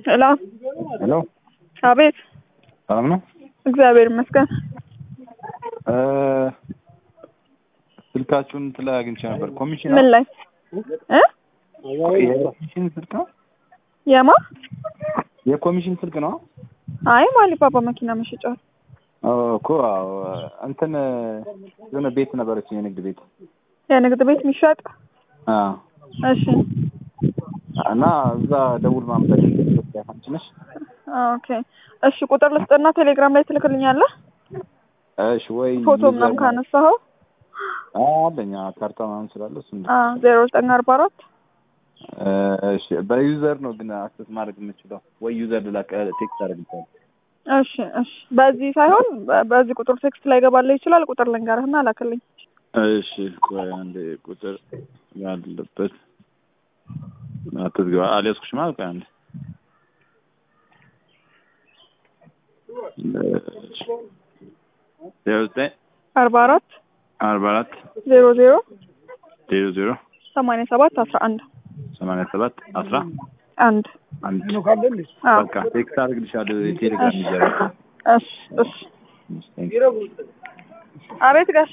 ሄሎ ሄሎ አቤት። ሰላም ነው? እግዚአብሔር ይመስገን። እ ስልካችሁን እንትን ላይ አግኝቼ ነበር። ኮሚሽን ምን ላይ እ የኮሚሽን ስልክ ነው? የማ የኮሚሽን ስልክ ነው? አይ ማሊባባ መኪና መሸጫ ኦ፣ እኮ አዎ፣ እንትን የሆነ ቤት ነበረች የንግድ ቤት የንግድ ቤት የሚሸጥ አ እሺ። እና እዛ ደውል ማምጣት አንቺ ነሽ? ኦኬ እሺ። ቁጥር ልስጥና ቴሌግራም ላይ ትልክልኛለህ እሺ ወይ ፎቶ ምናምን ካነሳኸው አ አለኝ አዎ፣ ካርታ ምናምን ስላለ እሱ ዜሮ ዘጠኝ አርባ አራት እሺ በዩዘር ነው ግን አክሰስ ማድረግ የምችለው ወይ ዩዘር ልላክ ቴክስት አደርግልሻለሁ። እሺ እሺ። በዚህ ሳይሆን በ- በዚህ ቁጥር ቴክስት ላይ ገባልህ ይችላል። ቁጥር ልንገርህና ላክልኝ። እሺ ቆይ አንዴ ቁጥር ያለበት አትዝግባ አልያዝኩሽም ማለት ቆይ አንዴ ዜሮ ዘጠኝ አርባ አራት አርባ አራት ዜሮ ዜሮ ዜሮ ዜሮ ሰማንያ ሰባት አስራ አንድ ሰማንያ ሰባት አስራ አንድ አንድ አዎ። በቃ ቴክስት አደርግልሻለሁ የቴሌግራም ይዘራ እሺ እሺ። አቤት ጋሽ